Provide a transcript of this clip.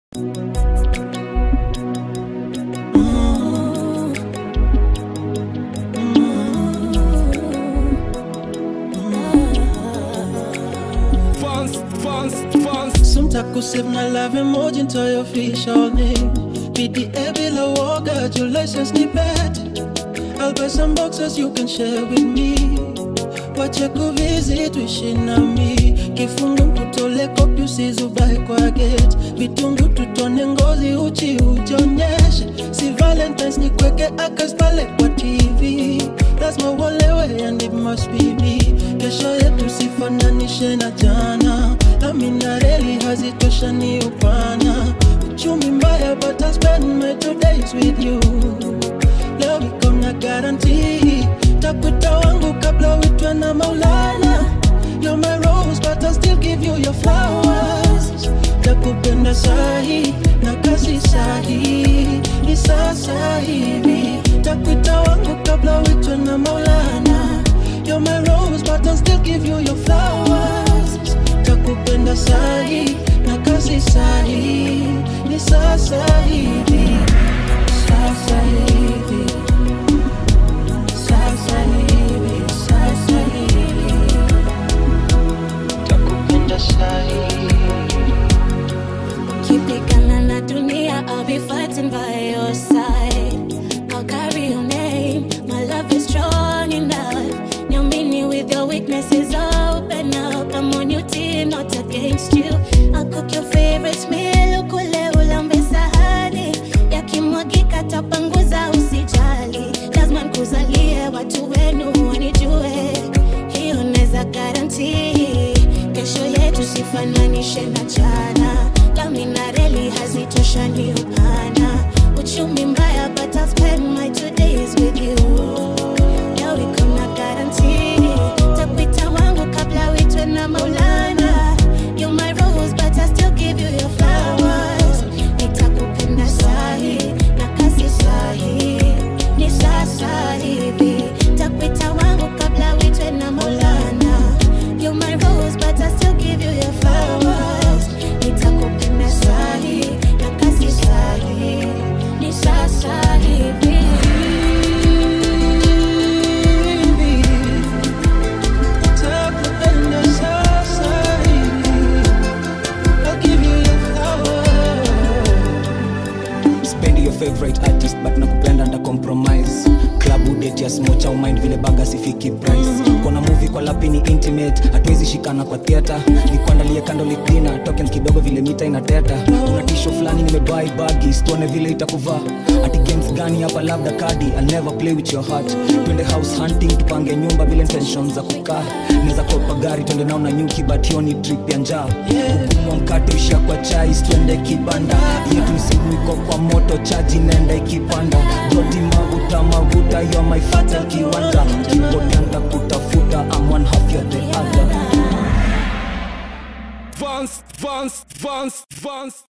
Kusave na love emoji nto your official name PDA bila woga, your license ni bet I'll buy some boxes you can share with me Wache kuvisit tuishi nami Kifungu mkutole kopi usizubai kwa gate Vitungu tutone ngozi uchi ujionyeshe Si valentines ni kweke akas pale kwa TV Lazima uolewe and it must be me Kesho yetu sifananishe na jana Amina reli hazitoshani upana Uchumi mbaya but I spend my two days with you Leo iko na guarantee Takuta wangu kabla uitwe na Maulana You're my rose but I still give you your flowers Takupenda sahi na kasi sahi Ni sasa hivi Takuta wangu kabla uitwe na Maulana You're my rose but I still give you your flowers Takupenda sahi na kasi sahi Ni sasa hivi Sasa hivi Sasa hivi Sasa hivi Takupenda sahi Ukipigana na dunia, I'll be fighting by your side. I'll carry your name. My love is strong enough. Niamini with your weaknesses, open up. I'm on your team, not against you. I'll cook your favorite meal, ukule ulambe sahani. Yakimwagika tapanguza, usijali. Lazima nikuzalie watu wenu wanijue. Hiyo neza guarantee. Kesho yetu sifananishe na jana. Lami na reli hazitoshani upana. Uchumi mbaya but I'll spend my two days with you. Leo iko na guarantee. Takuita wangu kabla uitwe na Maulana. You're my rose but I still give you your flowers. Nitakupenda sahi na kasi sahi. Ni sasa hivi. Takuita wangu kabla uitwe na Maulana. You're my rose but I still give you your flowers. Nitakupenda sahi na kasi sahi. Ni sasa hivi. Takupenda sasa hivi I'll give you your flowers spendi your favorite artist but nakupenda nda compromise klabu date ya smocha umind vile baga sifiki price kona movie kwa lapi ni intimate hatuwezi shikana kwa theater nikuandalie kando liklina tokens kidogo vile mita inateta una tisho fulani nimebai bagi tuone vile itakuvaa ati games gani hapa labda kadi I'll never play with your heart twende house hunting tupange nyumba bila intention za kukaa naweza kopa gari twende nao na nyuki but hiyo ni trip ya njaa hukumu wa mkate usha kwa chai twende kibanda yetu simu iko kwa moto chaji nenda ikipanda goti maguta maguta yo my fatal kiwanja kipotea kutafuta I'm one half you're the other Vance, Vance, Vance, Vance.